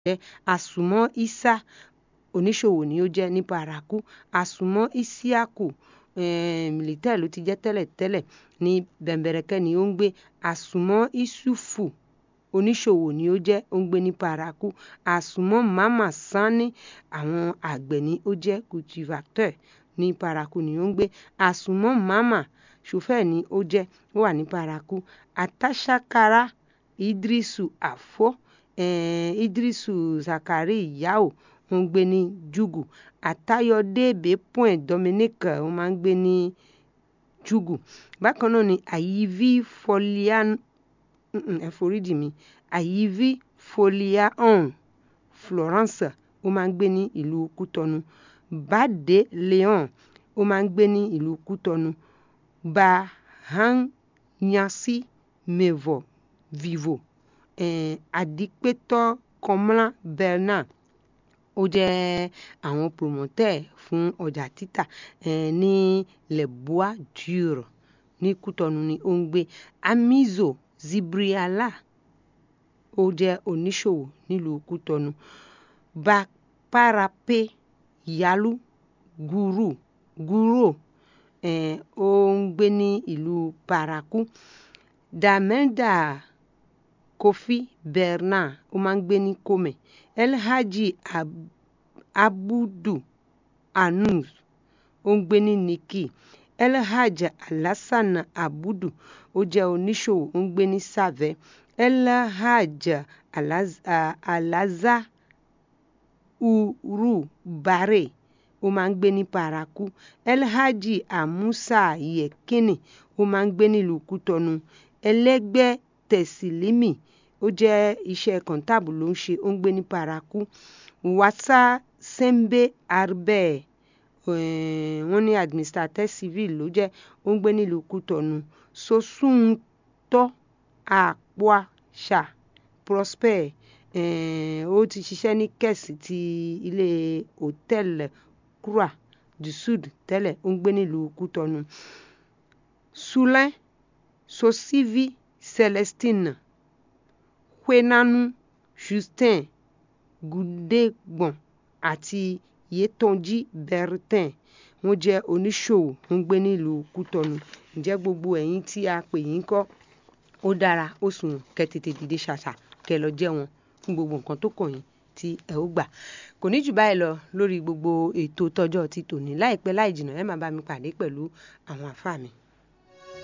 jẹ́ àsùnmọ́ isa oníṣòwò ni ó jẹ́ ní paraku àsùnmọ́ isiaku militaire ló ti jẹ́ tẹ́lẹ̀tẹ́lẹ̀ ní bẹ̀m̀bẹ̀rẹ̀kẹ́ ni ó ń gbé àsùnmọ́ isufu oníṣòwò ni ó jẹ́ ó ń gbé ní paraku àsùnmọ́ mama sani àwọn àgbẹ̀ ni ó jẹ́ cultivateur ní paraku ni ó ń gbé àsùnmọ́ mama chauffeur ni ó jẹ́ ó wà ní paraku àtàṣàkárà idrisu àfọ́ eh, idrisu zakari yao ó ń gbé ní jugu àtayọ̀débé point dominique ó máa ń gbé ní jugu bákan náà ni àyíví folian ẹ foríjì mi àyíví foliahun florence ó máa ń gbé ní ìlú kútọnu bade leon ó máa ń gbé ní ìlú kútọnu bahanyasi mevo vivo eh, adipetọ kọmla bernard ó jẹ́ àwọn promoteur fún ọjà títà eh, ní le bois dur ní kútọnu ni ó ń gbé amizo zibriala ó jẹ́ oníṣòwò nílùú kútọnu baparape yalu guru guro eh, ó ń gbé ní ìlú paraku damenda kofi bernard ó máa ń gbé ní kome elhaji Ab abudu anus ó ń gbé ní niki elhaj alasan abudu ó jẹ́ oníṣòwò ó ń gbé ní save elhaj alaza, alaza uru bare ó máa ń gbé ní paraku elhaji amusa yekini ó máa ń gbé nílùú kútọnu ẹlẹgbẹ tẹsílímì ó jẹ́ iṣẹ́ kọńtàbù ló ń ṣe ó ń gbé ní paraku wasa sembe arbe wọ́n ní administrateur civil ló jẹ́ ó ń gbé nílùú kútọnu sosuntọ àpọàṣà prosper ó ti ṣiṣẹ́ ní kẹ̀sì ti ilé hòtẹ́ẹ̀lì kura du sud tẹ́lẹ̀ ó ń gbé nílùú kútọnu sulẹ sosivi celestine kwenanu justin gudegbọn àti yetonji bertin wọ́n jẹ́ oníṣòwò tó ń gbé nílùú kútọnu ǹjẹ́ gbogbo ẹ̀yin tí a pè yín kọ́ ó dára ó sùn kẹ́ tètè dìde ṣàṣà kẹ́ lọ jẹ́ wọn fún gbogbo nǹkan tó kàn yín tí ẹ ó gbà kò ní jù báyìí lọ lórí gbogbo ètò tọjọ́ ti tòní láìpẹ́ láì jìnnà ẹ máa bá mi pàdé pẹ̀lú àwọn àfáà mi.